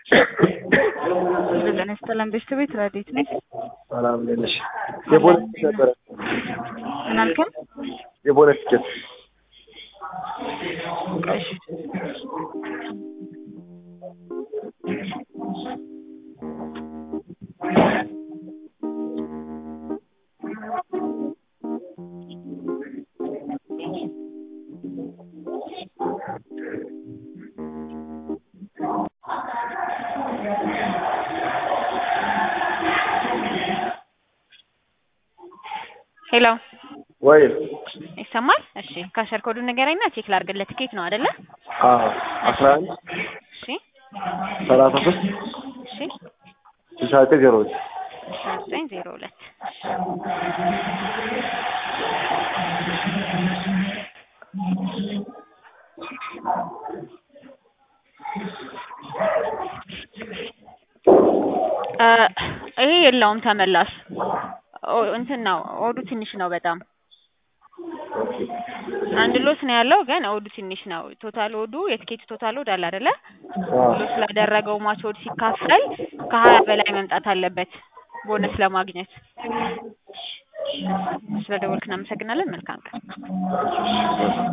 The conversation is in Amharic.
ጤና ይስጥልን ቤተሰቤት ረዴት ነኝ። ሰላም እንዴት ነሽ? የቦነስ ትኬት ነበረ። ምን አልከኝ? የቦነስ ትኬት እሺ ሄሎ ወይ ይሰማል? እሺ ካሸር ኮዱን ንገረኝና ቼክ ላድርግልህ። ትኬት ነው አይደለ? አዎ አስራ አንድ እሺ ሰላሳ ሶስት እሺ ስልሳ ዘጠኝ ዜሮ ሁለት አስራ ዘጠኝ ዜሮ ሁለት ይሄ የለውም ተመላሽ ኦ- እንትን ነው ኦዱ ትንሽ ነው በጣም አንድ ሎስ ነው ያለው ግን ኦዱ ትንሽ ነው ቶታል ኦዱ የትኬት ቶታል ኦድ አለ አይደለ ሎስ ስላደረገው ማች ኦድ ሲካፈል ከሀያ በላይ መምጣት አለበት ቦነስ ለማግኘት ስለደወልክ እናመሰግናለን መልካም ቀን